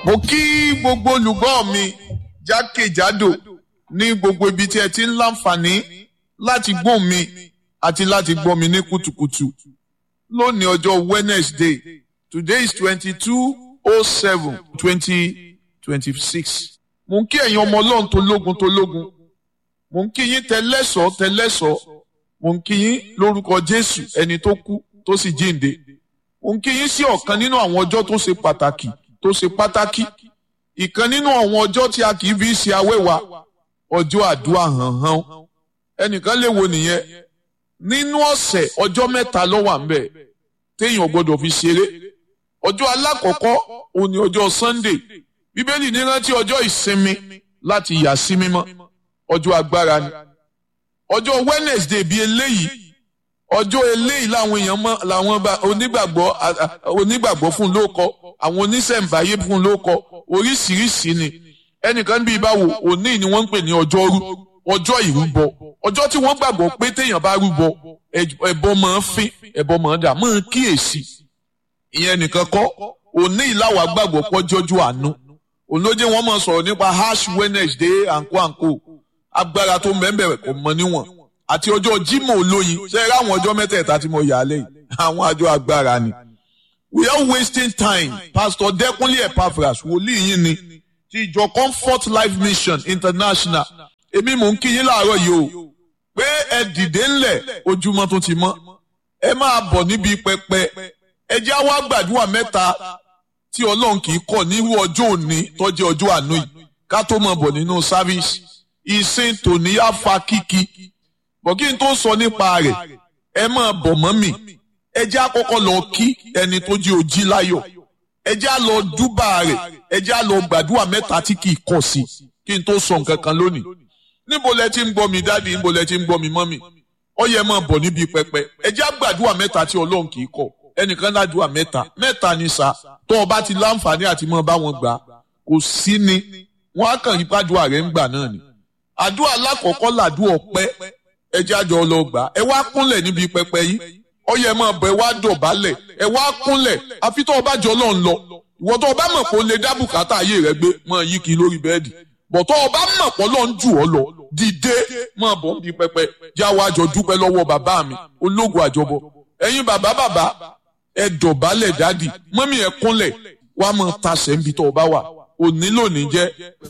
mo kí gbogbo olùgbọ́ mi jákèjádò ní gbogbo ibi tí ẹ ti ń láǹfààní láti gbọ́ mi àti láti gbọ́ mi ní kùtùkùtù lónìí ọjọ́ Wednesday today is twenty-two oh seven twenty twenty-six mo ń kí ẹ̀yin ọmọ ọlọ́run tó lógun tó lógun mo ń kí yín tẹlẹ́sọ̀ tẹlẹ́sọ̀ mo ń kí yín lórúkọ Jésù ẹni tó kú tó sì jíǹde mo ń kí yín sí ọ̀kan nínú àwọn ọjọ́ tó ṣe pàtàkì tó ṣe pàtàkì ìkan nínú àwọn ọjọ́ tí a kì í fi ṣe awẹ́wà ọjọ́ àdúrà hànhàn ẹnìkan lè wo nìyẹn nínú ọ̀sẹ̀ ọjọ́ mẹ́ta ló wà ńbẹ̀ téèyàn gbọ́dọ̀ fi ṣeré ọjọ́ alákọ̀ọ́kọ́ òun ni ọjọ́ Sunday bíbélì ní rántí ọjọ́ ìsinmi láti yà sí mímọ́ ọjọ́ agbára ni ọjọ́ Wednesday bíi eléyìí ọjọ́ eléyìí làwọn èèyàn mọ làwọn onígbàgbọ́ onígbàgbọ́ fún lóko àwọn oníṣẹ̀ǹbáyé fún lóko oríṣiríṣi ni ẹnìkan bíi báwo òní ni wọ́n ń pè ní ọjọ́rú ọjọ́ ìrúbọ ọjọ́ tí wọ́n gbàgbọ́ pé téèyàn bá rúbọ ẹbọ máa ń fín ẹbọ máa ń dà máa ń kíyèsí ìyẹn nìkan kọ́ òní ìlàwà gbàgbọ́ pọ́jọ́jú àánú olóje wọn máa sọ̀rọ̀ nípa ash Wednesday àǹkó àǹkó agbára tó mẹ́mbẹ̀rẹ̀ kò mọ níwọ̀n àti ọjọ́ Jímọ̀ olóyin ṣe é ráwọn ọjọ́ mẹ́tẹ̀ẹ̀ta tí mo yà á lẹ́yìn àwọn àjọ agbára ni. we are wasting time Pastor Dẹ́kunlé Epaphras wòlíì yín ni ti ìjọ Comfort Life Mission International èmi mò ń kí yín láàárọ̀ yìí o pé ẹ dìde ńlẹ̀ ojúmọ́ tó ti mọ́ ẹ máa bọ̀ níbi pẹpẹ ẹ jẹ́ àwa gbàdúrà mẹ́ta tí Ọlọ́run kì í kọ̀ nírú ọjọ́ òní tó jẹ́ ọjọ́ àánú yìí ká tó máa bọ̀ nínú sáfíìsì ìsìn tòní á fa kíkí bọ̀ kí n tó sọ nípa rẹ̀ ẹ máa bọ̀ mọ́ mi ẹ jẹ́ àkọ́kọ́ lọ kí ẹni tó jí ojí láyọ̀ ẹ jẹ́ à lọ dúbà rẹ̀ ẹ jẹ́ à lọ gbàdúrà mẹ́ta tí kì í kọ̀ sí kí n tó sọ nǹkan kan lónìí níbo lẹ ti ń gbọ́ mi dáàdi níbo lẹ ti ń gbọ́ mi mọ́mì ó yẹ máa bọ̀ níbi pẹpẹ ẹ jẹ́ àgbàdúrà mẹ́ta tí Ọlọ́run kì í kọ̀ ẹnìkan ládùúà mẹ́ta mẹ́ta ni sá tó o bá ti láǹfààní àti mọ́ bá wọn gbà kò sí ni wọ́n á kàn yí pàdúrà rẹ̀ ń gbà náà ni àdúrà alákọ̀ọ́kọ́ làdúrà ọpẹ́ ẹ jẹ́ àjọ lọ gbà ẹ wá kúnlẹ̀ níbi pẹpẹ yìí ó yẹ máa bọ̀ ẹ wá dọ̀bálẹ̀ ẹ wá kúnlẹ̀ àfi tó o bá jọ lọ́n lọ ìwọ tó o bá mọ̀ pé o lè dá bùkátà ayé rẹ gbé máa yí kiri lórí bẹ́ẹ̀dì bọ̀ tó o bá mọ̀ pé Ọlọ́run jù ọ́ lọ dìde máa bọ̀ níbi pẹpẹ já wa jọ dúpẹ́ lọ́wọ́ bàbá mi ológun àjọbọ ẹ̀yin bàbá bàbá ẹ dọ̀bálẹ̀ dádì mọ́mí ẹ kúnlẹ̀ wàá máa tasẹ̀ níbi tó o bá wà òní lónìí jẹ́